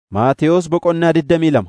Maatewos Boqonnaa digdamii lama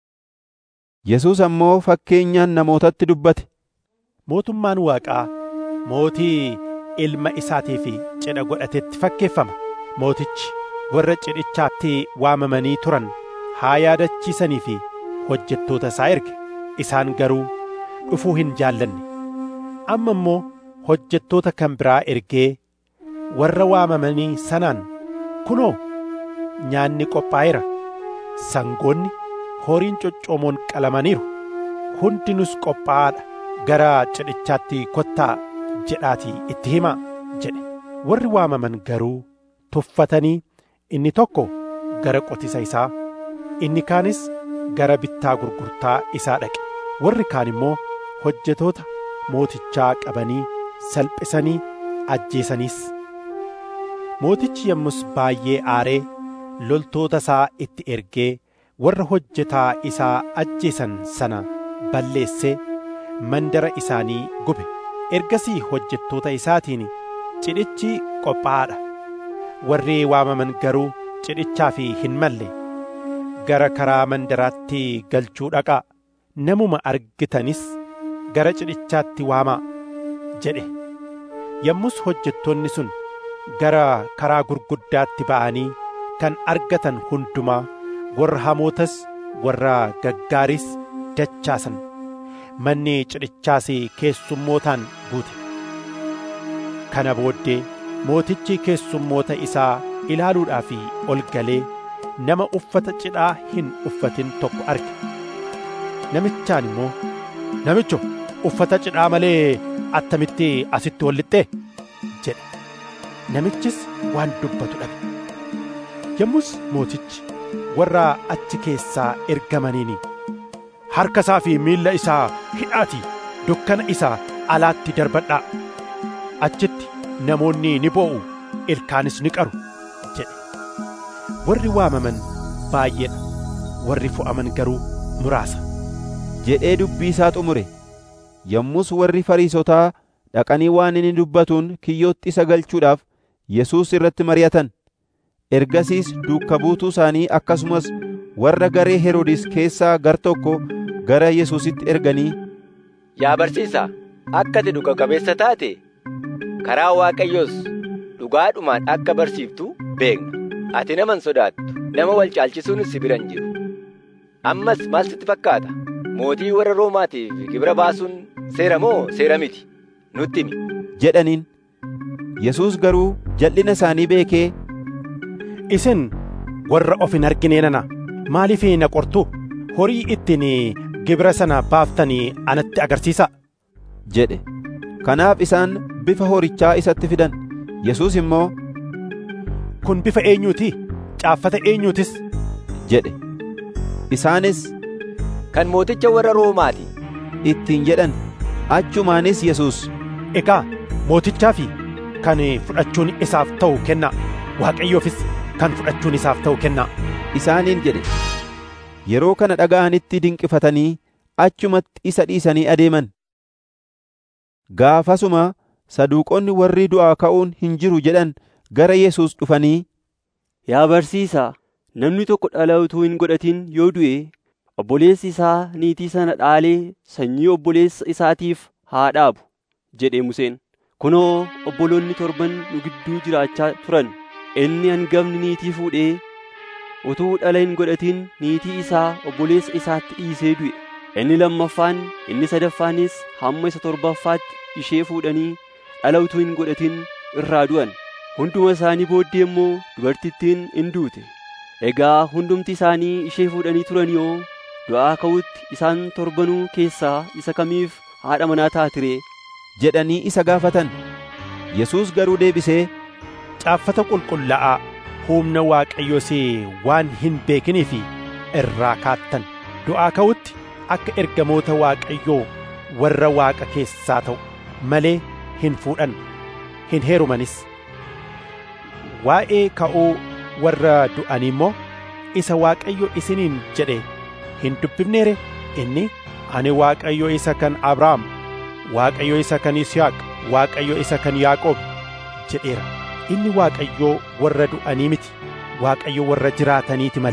Yesuus ammoo fakkeenyaan namootatti dubbate. Mootummaan Waaqaa mootii ilma isaatiif cidha godhatetti fakkeeffama. Mootichi warra cidhichaatti waamamanii turan haa yaadachiisanii fi hojjettoota isaa erge. Isaan garuu dhufuu hin jaallanne. Amma immoo hojjettoota kan biraa ergee warra waamamanii sanaan kunoo nyaanni qophaa'eera. Sangoonni horiin coccoomoon qalamaniiru. Hundinus qophaa'aadha. Gara cidhichaatti kottaa jedhaatii itti himaa jedhe. Warri waamaman garuu tuffatanii inni tokko gara qotisa isaa, inni kaanis gara bittaa gurgurtaa isaa dhaqe. Warri kaan immoo hojjetoota mootichaa qabanii salphisanii ajjeesaniis. Mootichi yommus baay'ee aaree loltoota isaa itti ergee warra hojjetaa isaa ajjeesan sana balleessee mandara isaanii gube. Ergasii hojjettoota isaatiin cidhichi qophaa'aadha. Warri waamaman garuu cidhichaaf hin malle. Gara karaa mandaraatti galchuu dhaqaa. Namuma argitanis gara cidhichaatti waamaa jedhe. Yommus hojjettoonni sun gara karaa gurguddaatti ba'anii kan argatan hundumaa warra hamootas warra gaggaaris dachaasan. Manni cidhichaas keessummootaan guute. Kana booddee mootichi keessummoota isaa ilaaluudhaaf ol galee nama uffata cidhaa hin uffatin tokko arge. Namichaan immoo namicho uffata cidhaa malee attamitti asitti ol lixxee jedhe. Namichis waan dubbatu dhabe. Yommus mootichi warra achi keessaa ergamaniin harka isaa fi miilla isaa hidhaatii dukkana isaa alaatti darbadhaa. Achitti namoonni ni boo'u ilkaanis ni qaru jedhe. Warri waamaman baay'eedha. Warri fo'aman garuu muraasa. jedhee dubbii isaa xumure. Yommus warri Fariisotaa dhaqanii waan inni dubbatuun kiyyootti isa galchuudhaaf Yesuus irratti mari'atan. Ergasiis duuka buutuu isaanii akkasumas warra garee Heroodis keessaa gar tokko gara Yesuusitti erganii Yaa barsiisaa, akka ati dhuga qabeessa taate karaa Waaqayyoos dhugaadhumaan akka barsiiftu beekna. Ati nama hin sodaattu, nama wal caalchisuun si bira hin jiru. Ammas maal sitti fakkaata? Mootii warra Roomaatiif gibira baasuun seera moo seera miti? Nutti himi. jedhaniin. Yesuus garuu jal'ina isaanii beekee Isin warra of hin arginee nana maaliif na qortu? Horii ittiin gibira sana baaftanii anatti agarsiisaa. jedhe. Kanaaf isaan bifa horichaa isatti fidan. Yesuus immoo Kun bifa eenyuuti? Caaffata eenyuutis? jedhe. Isaanis Kan mooticha warra Roomaati. ittiin jedhan. Achumaanis Yesuus Egaa mootichaa fi kan fudhachuun isaaf ta'u kennaa. Waaqayyoofis kan fudhachuun isaaf ta'u kennaa. isaaniin jedhe. Yeroo kana dhaga'anitti dinqifatanii achumatti isa dhiisanii adeeman. Gaafasuma saduuqonni warri du'aa ka'uun hin jiru jedhan gara Yesuus dhufanii Yaa barsiisaa, namni tokko dhala utuu hin godhatin yoo du'e, obboleessi isaa niitii sana dhaalee sanyii obboleessa isaatiif haa dhaabu jedhe Museen. Kunoo obboloonni torban nu gidduu jiraachaa turan. Inni hangafni niitii fuudhee utuu dhala hin godhatin niitii isaa obboleessa isaatti dhiisee du'e. Inni lammaffaan inni sadaffaanis hamma isa torbaffaatti ishee fuudhanii dhala utuu hin godhatin irraa du'an. Hunduma isaanii booddee immoo dubartittiin in duute. Egaa hundumti isaanii ishee fuudhanii turan yoo du'aa ka'utti isaan torbanuu keessaa isa kamiif haadha manaa taatiree? jedhanii isa gaafatan. Yesuus garuu deebisee Caaffata qulqullaa'aa humna Waaqayyoos waan hin beekiniif irraa kaattan. Du'aa ka'utti akka ergamoota Waaqayyoo warra Waaqa keessaa ta'u malee hin fuudhan, hin heerumanis. Waa'ee ka'uu warra du'anii immoo isa Waaqayyo isiniin jedhe hin dubbifneere inni ani Waaqayyo isa kan Abrahaam, Waaqayyo isa kan Yisihaaq, Waaqayyo isa kan Yaaqoob jedheera. Inni Waaqayyoo warra du'anii miti, Waaqayyo warra jiraataniiti malee.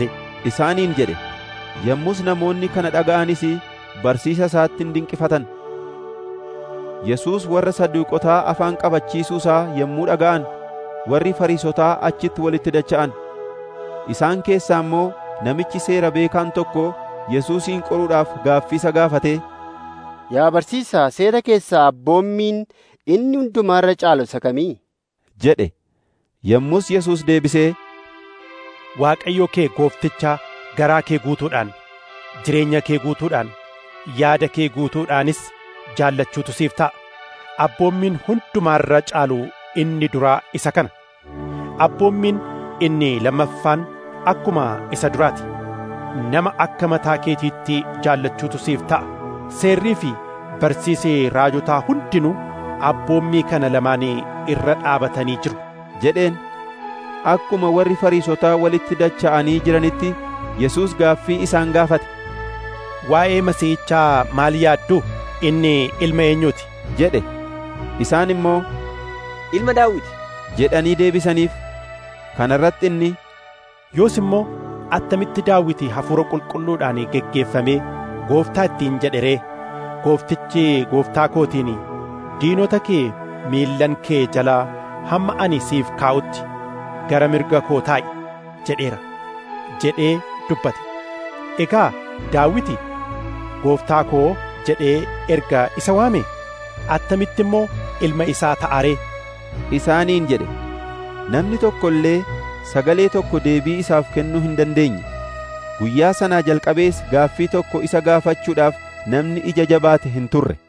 isaaniin jedhe yommus namoonni kana dhaga'anis barsiisa isaatti dinqifatan Yesuus warra Saduuqotaa afaan qabachiisuu isaa yommuu dhaga'an warri Fariisotaa achitti walitti dacha'an isaan keessaa immoo namichi seera beekaan tokko Yesuusin qoruudhaaf gaaffii isa gaafate Yaa barsiisaa seera keessaa abboommiin inni hundumaarra caalu isa kamii? jedhe yommus Yesuus deebisee Waaqayyo kee goofticha garaa kee guutuudhaan jireenya kee guutuudhaan yaada kee guutuudhaanis jaallachuutu siif ta'a. Abboommiin hundumaarra caalu inni duraa isa kana. Abboommiin inni lammaffaan akkuma isa duraati. Nama akka mataa keetiitti jaallachuutu siif ta'a. Seerrii fi barsiisee raajotaa hundinuu abboommii kana lamaanii irra dhaabatanii jiru. jedheen akkuma warri Fariisotaa walitti dacha'anii jiranitti Yesuus gaaffii isaan gaafate Waa'ee Masiihichaa maal yaaddu? Inni ilma eenyuuti? jedhe isaan immoo Ilma Daawiti. jedhanii deebisaniif kana irratti inni Yoos immoo attamitti daawiti hafuura qulqulluudhaan geggeeffamee gooftaa ittiin jedhe ree? Gooftichi gooftaa kootiin diinota kee miillan kee jalaa hamma ani siif kaa'utti gara mirga koo taa'i jedheera jedhee dubbate. Egaa daawiti gooftaa koo jedhee erga isa waame attamitti immoo ilma isaa ta'a ree? isaaniin jedhe namni tokko illee sagalee tokko deebii isaaf kennuu hin dandeenye guyyaa sanaa jalqabees gaaffii tokko isa gaafachuudhaaf namni ija jabaate hin turre